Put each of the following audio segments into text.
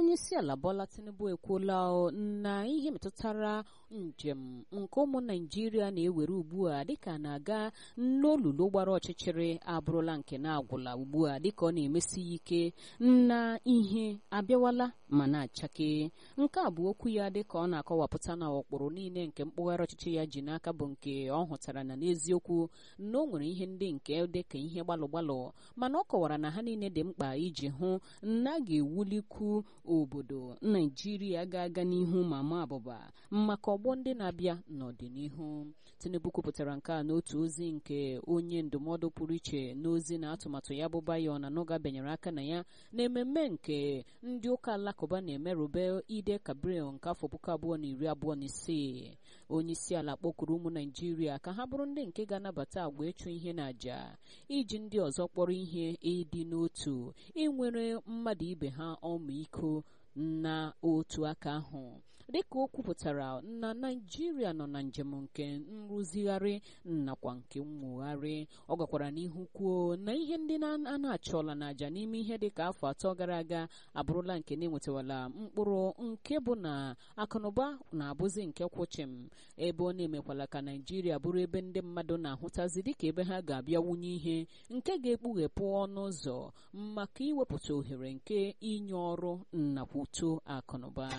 onye isi ala Bola Tinubu ekwuola na ihe metụtara njem nke ụmụ Naijiria na-ewere ugbu a dịka na-aga n'olulu gbara ọchịchịrị abụrụla nke na-agwụla ugbu a dịka ọ na-emesi ya ike na ihe abịawala ma na-achake nke a bụ okwu ya dịka ọ na-akọwapụta na ụkpụrụ niile nke mkpụgharị ọchịchị ya ji n'aka bụ nke ọ hụtara na n'eziokwu na o nwere ihe ndị nke dịka ihe gbalụ gbalụ mana ọ kọwara na ha niile dị mkpa iji hụ na a ga-ewulikwu obodo Naijiria ga-aga n'ihu ma ma abụba maka ọgbọ ndị na-abịa n'ọdịnihu Tinubu kwupụtara nke a n'otu ozi nke onye ndụmọdụ pụrụ iche n'ozi na atụmatụ ya bụ Bayo na Noga benyere aka na ya na ememme nke ndị ụka alakụba na-emerube Ide Kabril nke afọ puku abụọ na iri abụọ na isii onye isi ala kpọkuru ụmụ Naijiria ka ha bụrụ ndị nke ga-anabata agwa ịchụ ihe na àjà iji ndị ọzọ kpọrọ ihe ịdị n'otu inwere mmadụ ibe ha ọmịiko na otu aka ahụ dịka o kwupụtara na naijiria nọ na njem nke nrụzigharị nakwa nke mwugharị ọ gakwara n'ihu kwuo na ihe ndị a na-achọla n'àjà n'ime ihe dịka afọ atọ gara aga abụrụla nke na-enwetawala mkpụrụ nke bụ na akụnụba na-abụzi nke kwụchim ebe ọ na-emekwala ka naijiria bụrụ ebe ndị mmadụ na-ahụtazi dịka ebe ha ga-abịa wunye ihe nke ga-ekpughepụ ọnụ ụzọ maka iwepụta ohere nke inye ọrụ nakwa uto akụnụba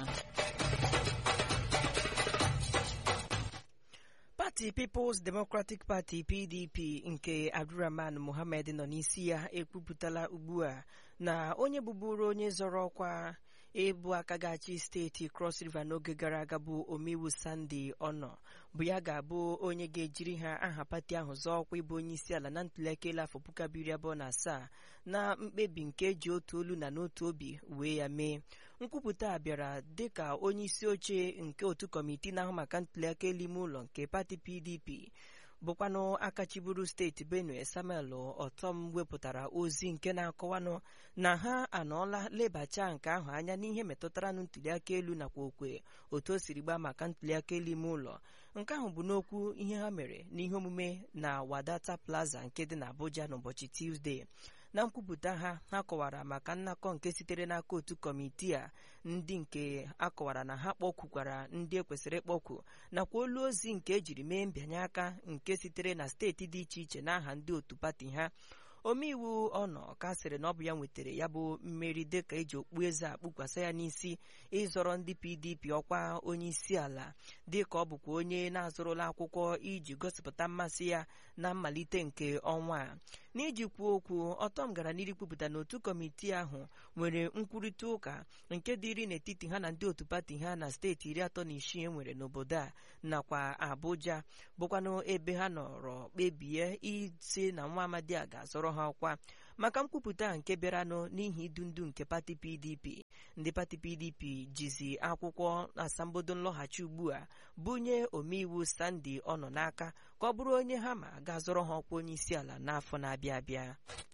pati People's Democratic Party PDP nke Abdurrahman Mohammed nọ n'isi ya ekwupụtala ugbu a na onye bụburu onye zọrọ ọkwa ịbụ aka ga-achị steeti Cross River n'oge gara aga bụ omeiwu Sunday Ono bụ ya ga-abụ onye ga-ejiri ha aha pati ahụ zọọ ọkwa ịbụ onye isi ala na ntụliaka elu afọ puku abiri abụọ na asaa na mkpebi nke eji otu olu na n'otu obi wee ya mee nkwupụta a bịara dịka onye isi oche nke otu kọmitii na-ahụ maka ntụliaka elu ime ụlọ nke pati PDP bụkwanụ akachiburu steeti benue samuel ọtọm wepụtara ozi nke na-akọwanụ na ha anọọla lebacha nke ahụ anya n'ihe metụtara na ntụliaka elu nakwa okwe otu o siri gbaa maka ntụliaka elu ime ụlọ nke ahụ bụ n'okwu ihe ha mere n'ihe omume na wadata plaza nke dị n'abuja n'ụbọchị tuzdee na nkwupụta ha ha kọwara maka nnakọ nke sitere n'aka otu kọmitii a ndị nke akọwara na ha kpọkwukwara ndị ekwesịrị ịkpọkwu nakwa olu ozi nke ejiri mee mbịanye aka nke sitere na steeti dị iche iche n'aha ndị otu pati ha omeiwu ọnọ ka sịrị na ọ bụ ya nwetara ya bụ mmeri dịka eji okpu eze akpụkwasa ya n'isi ịzọrọ ndị pdp ọkwa onye isi ala dịka ọ bụkwa onye na-azụrụla akwụkwọ iji gosipụta mmasị ya na mmalite nke ọnwa a n'iji kwuo okwu ọtọm gara n'iru kwupụta na otu kọmitii ahụ nwere nkwurịta ụka nke dịrị n'etiti ha na ndị otu pati ha na steeti iri atọ na isii enwere n'obodo a nakwa abuja bụkwanụ ebe ha nọrọ kpebie isi na nwa amadi a ga-azọrọ ha ọkwa maka nkwupụta nke bịaranụ n'ihi idu ndu nke pati pdp ndị pati pdp jizi akwụkwọ asambodo nlọghachi ugbu a bunye omeiwu sandi ọ nọ n'aka ka ọ bụrụ onye ha ma ga-azọrọ ha ọkwa onye isi ala n'afọ na-abịa abịa